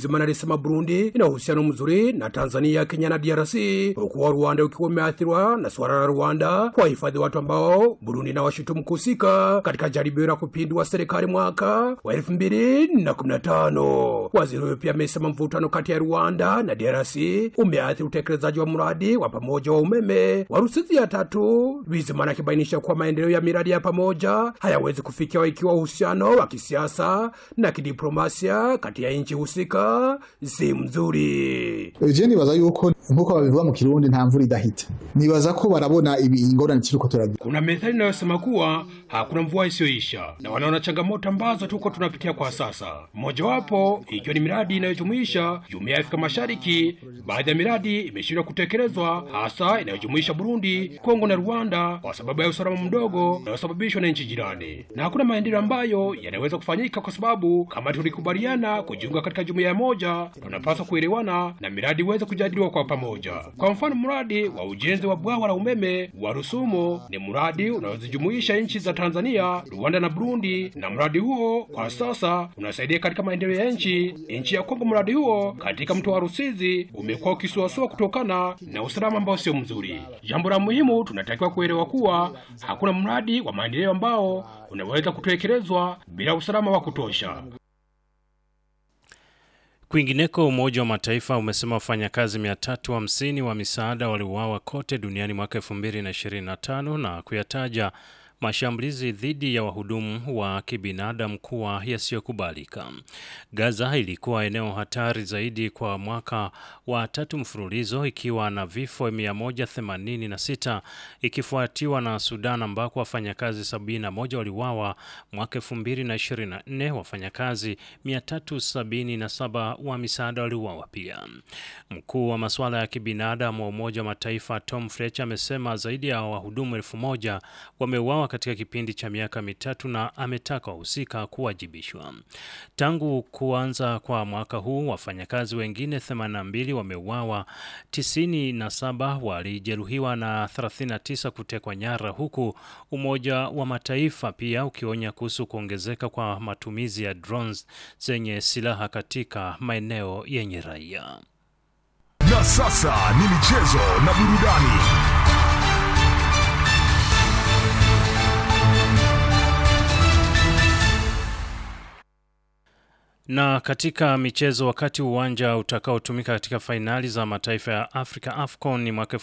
Bizimana alisema Burundi ina uhusiano mzuri na Tanzania, Kenya na DRC, huku wa Rwanda ukiwa umeathiriwa na suala la Rwanda kuwahifadhi watu ambao Burundi inawashutumu kuhusika katika jaribio la kupindua serikali mwaka wa elfu mbili na kumi na tano. Waziri huyo pia amesema mvutano kati ya Rwanda na DRC umeathiri utekelezaji wa mradi wa pamoja wa umeme wa Rusizi ya tatu, Bizimana akibainisha kuwa maendeleo ya miradi ya pamoja hayawezi kufikiwa ikiwa uhusiano wa kisiasa na kidiplomasia kati ya nchi husika si mzuri. je nibaza yuko nkuko babivuga mu kirundi nta mvura idahita nibaza ko barabona ibi ingorane turiko turagira Kuna methali inayosema kuwa hakuna mvua isiyoisha na wanaona changamoto ambazo tuko tunapitia kwa sasa, mojawapo ikiwa ni miradi inayojumuisha jumuiya ya Afrika Mashariki. Baadhi ya miradi imeshindwa kutekelezwa, hasa inayojumuisha Burundi, Kongo na Rwanda kwa sababu ya usalama mdogo unayosababishwa na nchi jirani, na hakuna maendeleo ambayo yanaweza kufanyika kwa sababu kama tulikubaliana kujiunga katika jumuiya moja, tunapaswa kuelewana na miradi iweze kujadiliwa kwa pamoja. Kwa mfano, mradi wa ujenzi wa bwawa la umeme wa Rusumo ni mradi unaozijumuisha nchi za Tanzania, Rwanda na Burundi, na mradi huo kwa sasa unasaidia katika maendeleo ya nchi nchi ya Kongo. Mradi huo katika mto wa Rusizi umekuwa ukisuasua kutokana na usalama ambao sio mzuri. Jambo la muhimu, tunatakiwa kuelewa kuwa hakuna mradi wa maendeleo ambao unaweza kutekelezwa bila usalama wa kutosha. Kwingineko, Umoja wa Mataifa umesema wafanyakazi 350 wa misaada waliuawa kote duniani mwaka 2025 na kuyataja mashambulizi dhidi ya wahudumu wa kibinadamu kuwa yasiyokubalika. Gaza ilikuwa eneo hatari zaidi kwa mwaka wa tatu mfululizo ikiwa na vifo 186 ikifuatiwa na Sudan ambako wafanyakazi 71 waliuawa mwaka 2024. Wafanyakazi 377 wa misaada waliuawa pia. Mkuu wa masuala ya kibinadamu wa Umoja wa Mataifa Tom Fletcher amesema zaidi ya wahudumu elfu moja wameuawa katika kipindi cha miaka mitatu na ametaka wahusika kuwajibishwa. Tangu kuanza kwa mwaka huu, wafanyakazi wengine 82 wameuawa, 97 walijeruhiwa na 39 kutekwa nyara, huku Umoja wa Mataifa pia ukionya kuhusu kuongezeka kwa matumizi ya drones zenye silaha katika maeneo yenye raia. Na sasa ni michezo na burudani. Na katika michezo, wakati uwanja utakaotumika katika fainali za mataifa ya Afrika AFCON ni mwaka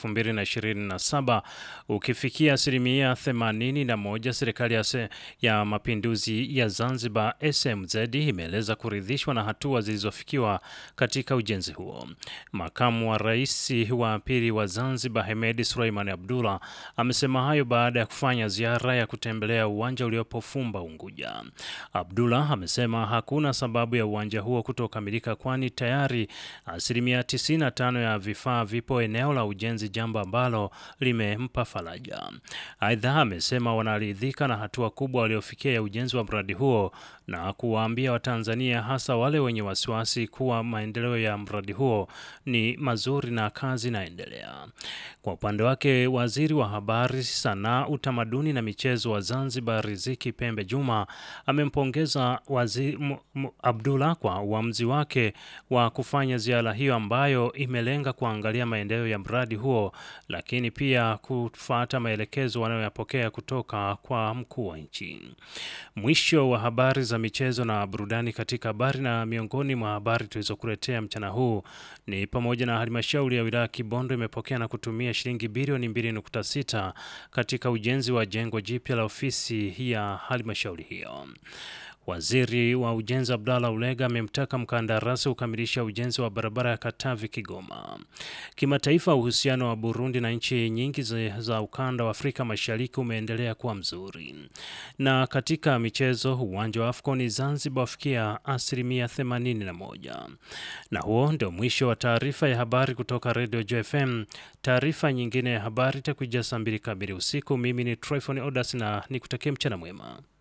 2027 ukifikia asilimia 81, serikali ya, se, ya mapinduzi ya Zanzibar SMZ imeeleza kuridhishwa na hatua zilizofikiwa katika ujenzi huo. Makamu wa rais wa pili wa Zanzibar Hemedi Suleiman Abdullah amesema hayo baada ya kufanya ziara ya kutembelea uwanja uliopo Fumba Unguja. Abdullah amesema hakuna sababu ya uwanja huo kutokamilika kwani tayari asilimia 95 ya vifaa vipo eneo la ujenzi, jambo ambalo limempa faraja. Aidha, amesema wanaridhika na hatua kubwa waliofikia ya ujenzi wa mradi huo na kuwaambia Watanzania hasa wale wenye wasiwasi kuwa maendeleo ya mradi huo ni mazuri na kazi inaendelea. Kwa upande wake, waziri wa habari, sanaa, utamaduni na michezo wa Zanzibar Riziki Pembe Juma amempongeza waziri Abdullah kwa uamuzi wake wa kufanya ziara hiyo ambayo imelenga kuangalia maendeleo ya mradi huo, lakini pia kufuata maelekezo wanayoyapokea kutoka kwa mkuu wa nchi. Mwisho wa habari za michezo na burudani. Katika habari na miongoni mwa habari tulizokuletea mchana huu ni pamoja na halmashauri ya wilaya Kibondo imepokea na kutumia shilingi bilioni 2.6 katika ujenzi wa jengo jipya la ofisi ya halmashauri hiyo. Waziri wa ujenzi Abdallah Ulega amemtaka mkandarasi kukamilisha ujenzi wa barabara ya Katavi Kigoma. Kimataifa, uhusiano wa Burundi na nchi nyingi za ukanda wa Afrika Mashariki umeendelea kuwa mzuri. Na katika michezo, uwanja wa AFCON Zanzibar wafikia asilimia 81. Na huo ndio mwisho wa taarifa ya habari kutoka Radio JFM. Taarifa nyingine ya habari itakuja saa mbili kamili usiku. Mimi ni Tryphon Odas na nikutakia mchana mwema.